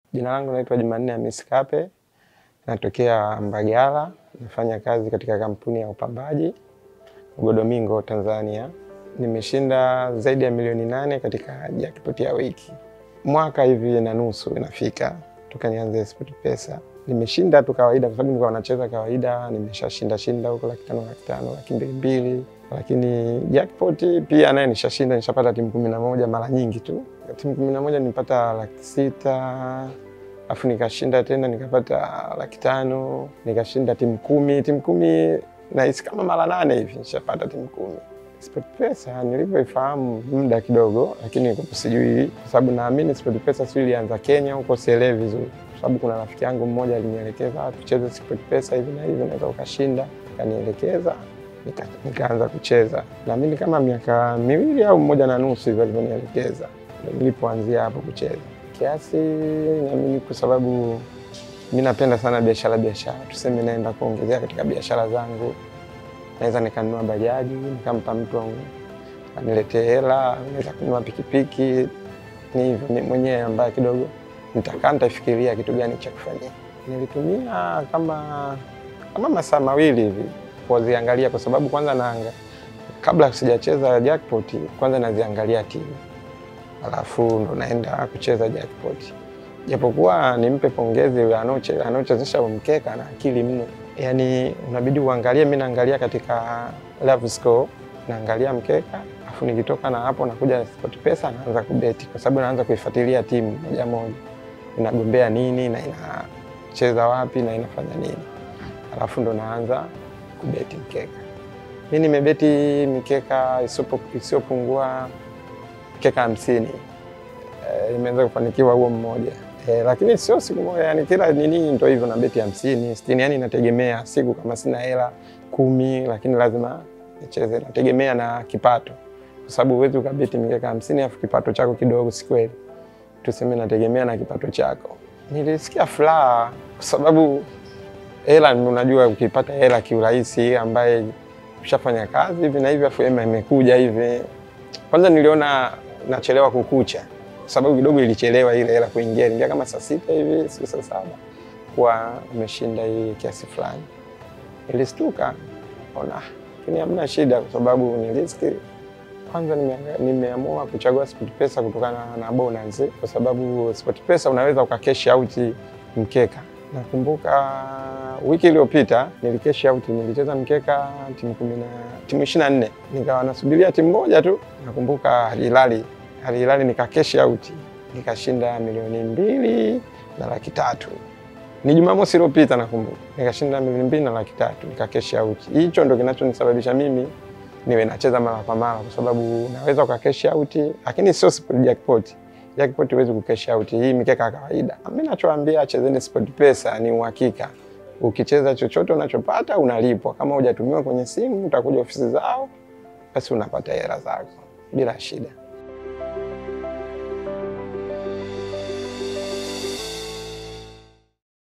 Jina langu naitwa Jumanne Hamisi Kape, natokea Mbagala, nafanya kazi katika kampuni ya upambaji Ugodomingo, Tanzania. Nimeshinda zaidi ya milioni nane katika jackpot ya wiki, mwaka hivi na nusu inafika toka nianze SportPesa. Nimeshinda tu kawaida, kwa sababu nilikuwa nacheza kawaida, nimeshashinda shinda huko laki tano, laki tano, laki mbili mbili, lakini jackpot pia naye nishashinda, nishapata timu kumi na moja mara nyingi tu. Timu kumi na moja nilipata laki sita alafu nikashinda tena nikapata laki tano nikashinda timu kumi timu kumi nahisi kama mara nane hivi nishapata timu kumi. SportPesa nilivyoifahamu muda kidogo, lakini sijui kwa sababu naamini SportPesa sijui ilianza Kenya huko, sielewi vizuri, kwa sababu kuna rafiki yangu mmoja alinielekeza tucheze SportPesa hivi na hivi, naweza ukashinda, akanielekeza nika, nikaanza kucheza. Naamini kama miaka miwili au mmoja na nusu hivyo alivyonielekeza, ndio nilipoanzia hapo kucheza kiasi. Naamini kwa sababu mi napenda sana biashara biashara, tuseme naenda kuongezea katika biashara zangu naweza nikanunua bajaji nikampa mtu aniletee hela, naweza kununua pikipiki. Ni hivyo ni mwenyewe ambaye kidogo nitakaa nitafikiria kitu gani cha kufanyia. Nilitumia kama kama masaa mawili hivi kuziangalia, kwa sababu kwanza naanga kabla sijacheza jackpot, kwanza naziangalia timu, alafu ndo naenda kucheza jackpot. Japokuwa nimpe pongezi anaochezesha mkeka na akili mno Yaani unabidi uangalie. Mi naangalia katika live score, naangalia mkeka, afu nikitoka na hapo nakuja SportPesa naanza kubeti, kwa sababu naanza kuifuatilia timu moja moja, inagombea nini na inacheza wapi na inafanya nini, alafu ndo naanza kubeti mkeka. Mi nimebeti mikeka isiyopungua mkeka hamsini. E, imeweza kufanikiwa huo mmoja Eh, lakini sio siku moja, yani kila nini ndo hivyo na beti hamsini sitini, yani inategemea siku. Kama sina hela kumi, lakini lazima nicheze, nategemea na kipato, kwa sababu huwezi ukabeti mikeka hamsini afu kipato chako kidogo, si kweli? Tuseme nategemea na kipato chako. Nilisikia furaha kwa sababu hela, unajua ukipata hela kiurahisi, ambaye ushafanya kazi hivi na hivi afu ema imekuja hivi, kwanza niliona nachelewa kukucha sababu kidogo ilichelewa ile hela kuingia, ingia kama saa sita hivi, siku saa saba kuwa umeshinda hii kiasi fulani. Nilistuka ona, lakini hamna shida, kwa sababu ni riski. Kwanza nimeamua kuchagua SportPesa kutokana na bonus, kwa sababu SportPesa unaweza ukakesh out mkeka. Nakumbuka wiki iliyopita nilikesh out, nilicheza mkeka timu kumi na timu ishirini na nne nikawa nasubiria timu moja tu, nakumbuka Al Hilal Al Hilal nikakesh out nikashinda milioni mbili na laki tatu. Ni Jumamosi iliyopita nakumbuka, nikashinda milioni mbili na laki tatu nikakesh out. Hicho ndo kinachonisababisha mimi niwe nacheza mara kwa mara, kwa sababu naweza ukakesh out, lakini sio jackpot. Jackpot huwezi kukesh out, hii mikeka ya kawaida. Mimi nachoambia chezeni SportPesa, ni uhakika. Ukicheza chochote unachopata unalipwa. Kama hujatumiwa kwenye simu, utakuja ofisi zao, basi unapata hela zako bila shida.